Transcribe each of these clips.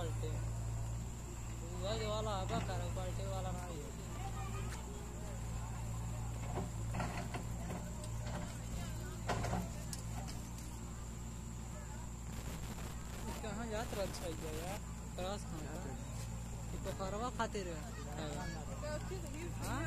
पलटे वही वाला हवा करे पलटे वाला नहीं है ई कहाँ जात रह छै यार क्रॉस कहाँ बा? ई पोखरवा खातिर है हाँ?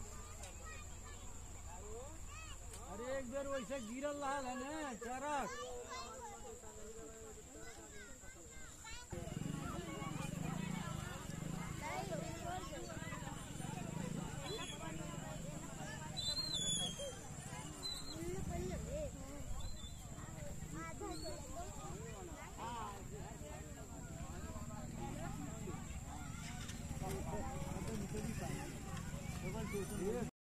अरे एक बेर वैसे गिरल रहा है ना चरक